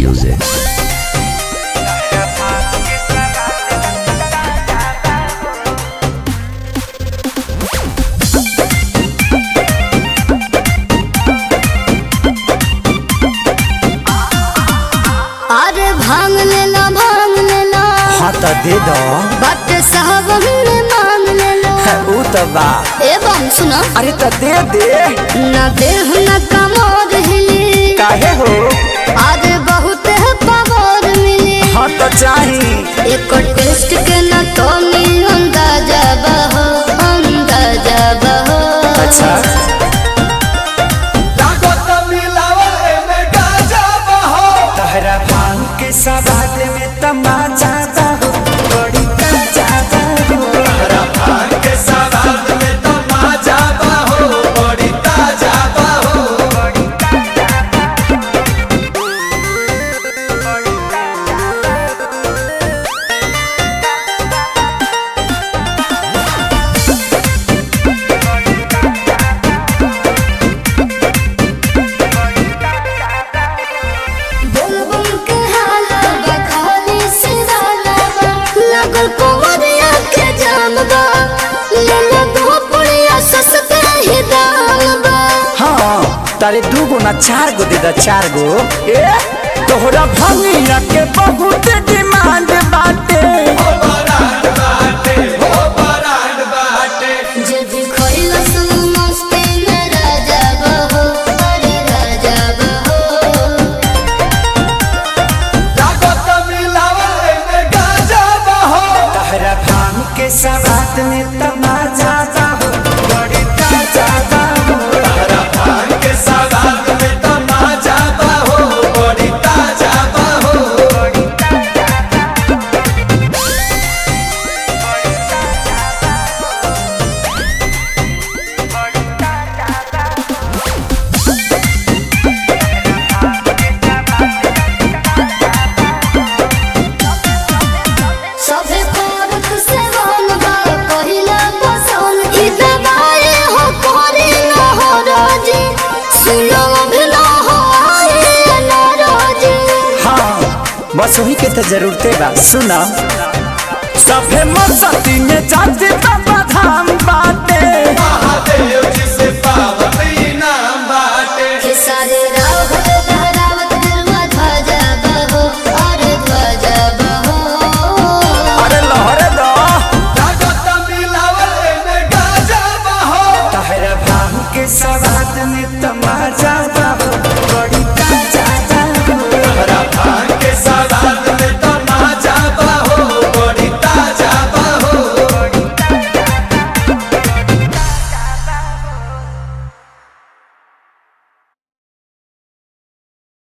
music. अरे भांग लेला भांग लेला हाँ तो दे दो बट साहब हमने मांग लेला ऊ तो बा एवं सुनो अरे तो दे दे न देह न कमोर हिली काहे हो अरे बहुत है पवार मिली हाँ तो चाही एक टेस्ट के न तो नी अंदाजा बहो अंदाजा बहो अच्छा तहरा भांग के सवाद में तमाचा हो बड़ी ताजा हो बुलबुल के हाला बखाली सिराला बा लगल कुंवरिया के जाम बा ले ले दो पुड़िया सस्ते ही दाम बा हाँ तारे दू गो ना चार गो दे दा चार गो ए तोहरा भंगिया के बहुत डिमांड बाटे जब खोइला सुन मस्ती में राजा बहो अरे राजा बहो तहरा भांग के सवाद में तमाचा हो बड़ी ताजा हो सभे पारक से वन बा पहिला पसंद ई दवाई हो कोरी न हो राजी सुनो भी न हो आए न राजी हाँ बस वही के तो जरूरते बा सुना सभे मस्ती में जाते बाबा धाम बाटे के सारे रावत लहरावत गरवा ध्वजा बहो अरे ध्वजा बहो अरे लहरे दो तहरा भांग के सवाद में तमाचा हो बड़ी